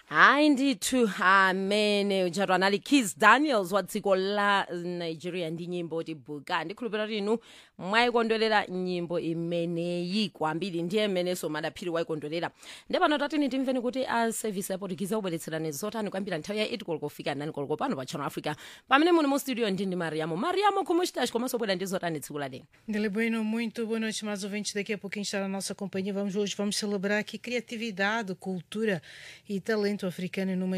hayi ndithu amene utshatwa nali kis daniels wa dziko la nigeria ndi nyimbo tibuka ndikhulupira kuti inu mwayikondwerera nyimbo imeneyi kwambiri ndiye mmeneso madaphiri wayikondwerera nde pano tatini timveni kuti a service yaportugize akubweretserani zotani kwambiri nthawi ya 8 koloko kufika 9 koloko pano pa channel africa pamene muli mu studio ndi ndi mariamo mariamo kumuchitachi komanso bwera ndi zotani tsiku la lero Dele Bueno, muito boa noite, mais ouvintes. Daqui a pouquinho está na nossa companhia. Vamos hoje vamos celebrar aqui criatividade, cultura e talento africano numa